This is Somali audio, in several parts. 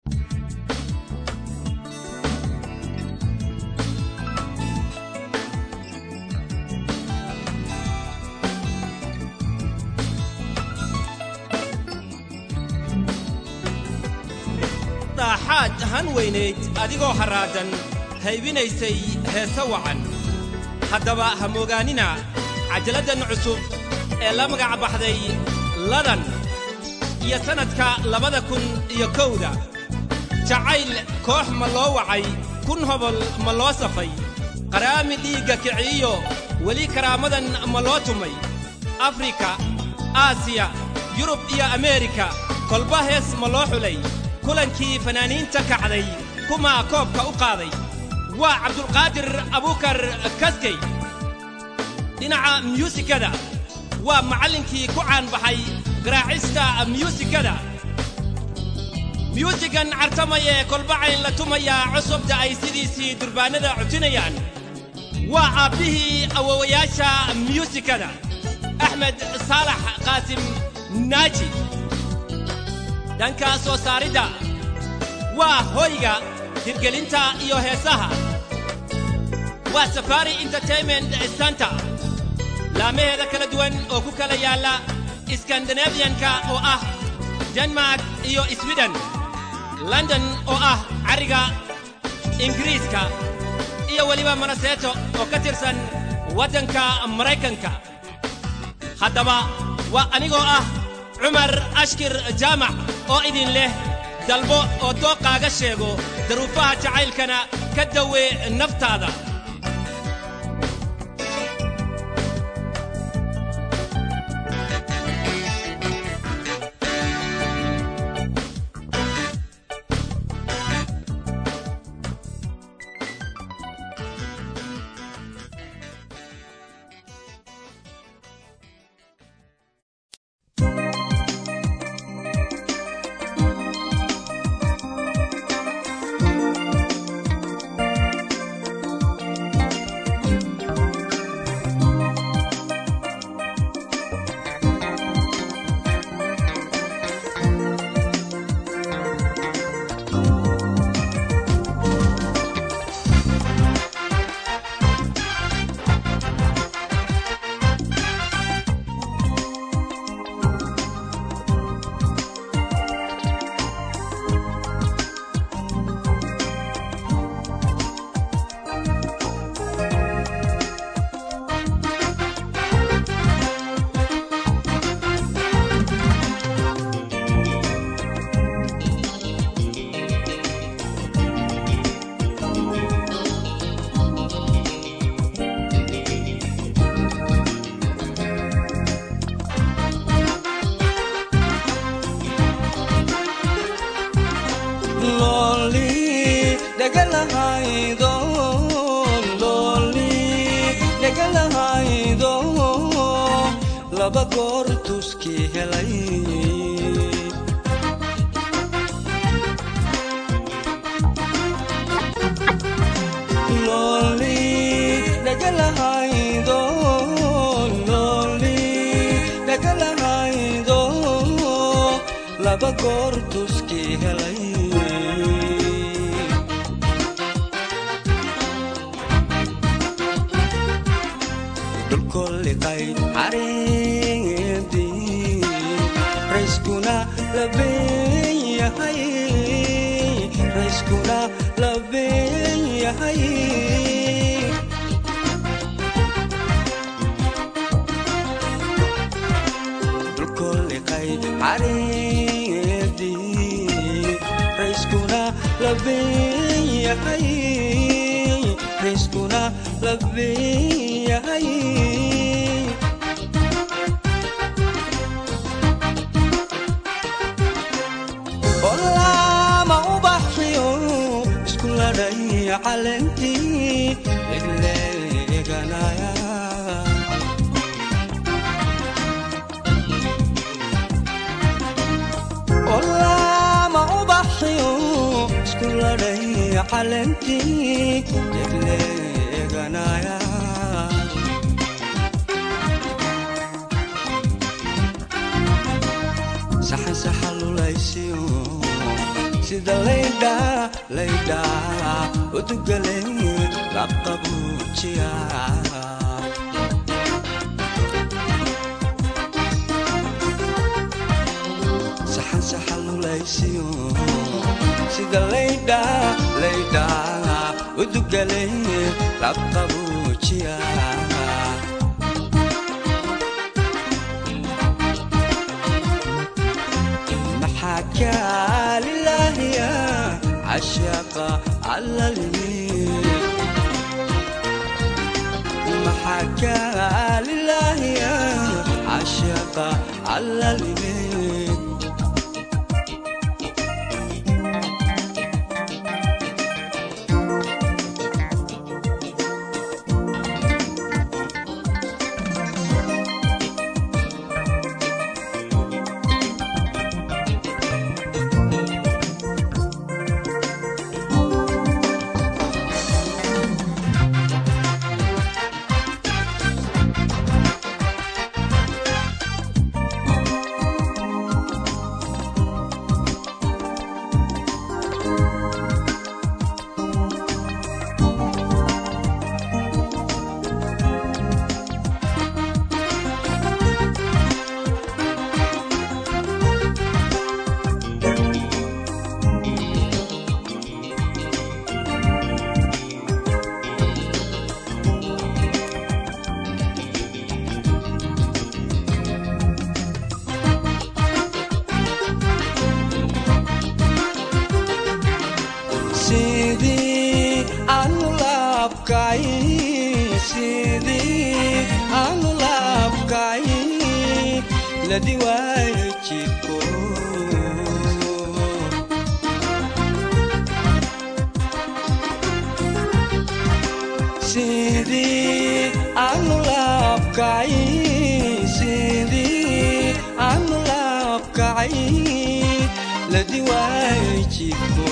daaxaad han weynayd adigoo harraadan haybinaysay heese wacan haddaba ha moogaanina cajaladdan cusub ee la magac baxday ladan iyo sannadka labada kun iyo kowda jacayl koox ma loo wacay kun hobol ma loo safay qaraami dhiigga kiciiyo weli karaamadan ma loo tumay afrika aasiya yurub iyo ameerika kolba hees ma loo xulay kulankii fanaaniinta kacday kumaa koobka u qaaday waa cabdulqaadir abukar kaskey dhinaca myuusikada waa macallinkii ku caanbaxay garaacista myuusikada myuusigan cartamayee kolbacayn la tumayaa cusubta ay sidiisii durbaannada cujinayaan waa aabbihii awowayaasha myuusikada axmed saalax qaasim naaji dhanka soo saaridda waa hoyga hirgelinta iyo heesaha waa safari entertainment center laamaheeda kala duwan oo ku kala yaalla skandinabiyanka oo ah denmark iyo swiden london oo ah carriga ingiriiska iyo weliba manaseeto oo ka tirsan waddanka maraykanka haddaba waa anigoo ah cumar ashkir jaamac oo idin leh dalbo oo dooqaaga sheego daruufaha jacaylkana ka dawe naftaada laba goor tuskii helay looli dhagalahaydo looli dhagalahaydo laba goor tuskii helay dhulkolliqay xariidii rayskuna labeen yahay rayskuna labeen yahay dhulkolliqay xariidii rayskuna labeen yahay rayskuna labeen yahay olama ubaxiyo isku ladhay calentii legleeganaya olama ubaxiyo isku ladhay calentii legleeganaya saxan saxalulaysiyo sida laydha laydha udugale laqabuujiya saxan saxa lulaysiyo sida laydha laydha udugale laqabuujiya maxaa lilaahiya cashaqa allalimi maxaa lilaahiya cashaqa allalimi sidii aanu laabkay sidii aanu laabkay ladi waayo jiko sidii aanu laabkay sidii aanu laabkay ladi waayo jiko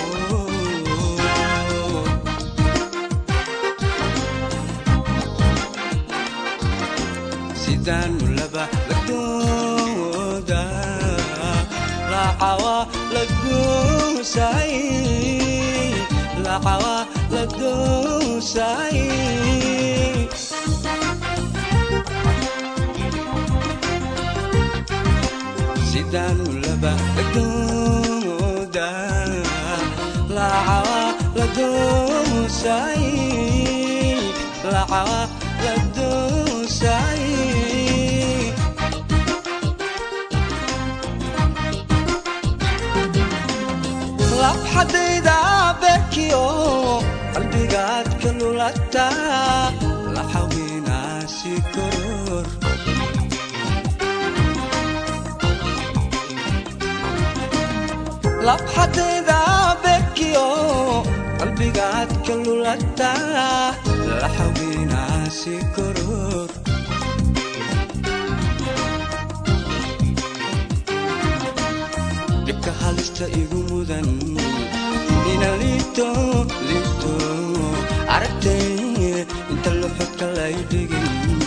sidaanu laba lagdooda lacawa lagoosay lacawa lagoosay sidaanu laba lagdooda lacawa lagoosay lacawa lagoosay labxadayda bekiyo qalbigaad ka lulata la xawinaasi koror labxadayda bekiyo qalbigaad ka lulata la xawinaasi koror dhibka halista igu mudan ina liito liito aragtay inta luxudka lay dhigin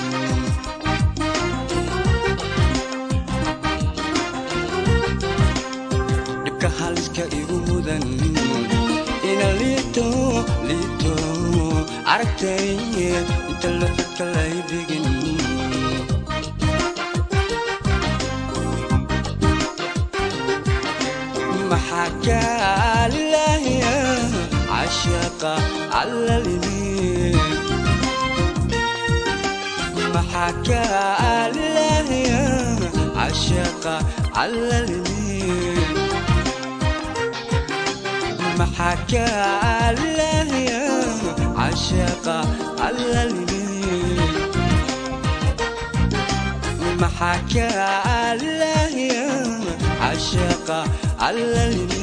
dhibka haliska igu mudan ina liito liito aragtay inta luxudka lay dhigin maxaa lilaahiya cashaqa allalimi maxaa lilaahiya cashaqa allalimi maxaa lilaahiya cashaqa allalimi maxaa lilaahiya cashaqa allalimi